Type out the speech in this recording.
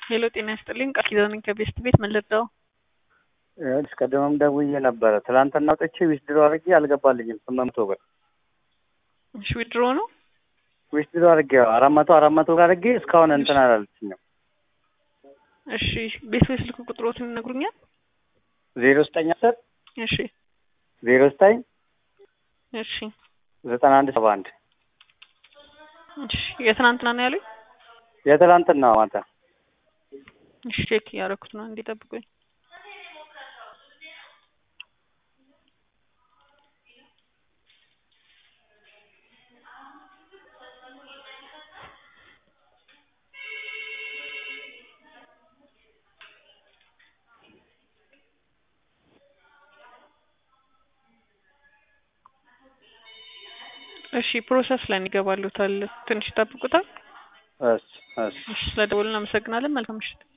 ሄሎ ጤና ይስጥልኝ ቃል ኪዳን ከቤስት ቤት ምን ልርዳው? ይኸውልሽ ቅድምም ደውዬ ነበረ። ትናንትና አውጥቼ ዊዝድሮ አድርጌ አልገባልኝም። ስምንት መቶ ብር እሺ ዊድሮ ነው። ዊዝድሮ አድርጌ አራት መቶ አራት መቶ ብር አድርጌ እስካሁን እንትን አላለችኝም። እሺ ቤት ቤት ስልክ ቁጥሮትን ይነግሩኛል? ዜሮ ዘጠኝ አስር እሺ ዜሮ ዘጠኝ እሺ ዘጠና አንድ ሰባ አንድ እሺ የትናንትና ነው ያሉኝ? የትናንትና ማታ እሺ ቼክ እያደረኩት ነው እንዲጠብቁኝ። እሺ ፕሮሰስ ላይ ይገባሉታል። ትንሽ ይጠብቁታል። እሺ እሺ እሺ ስለደወሉ እናመሰግናለን። መልካም ምሽት።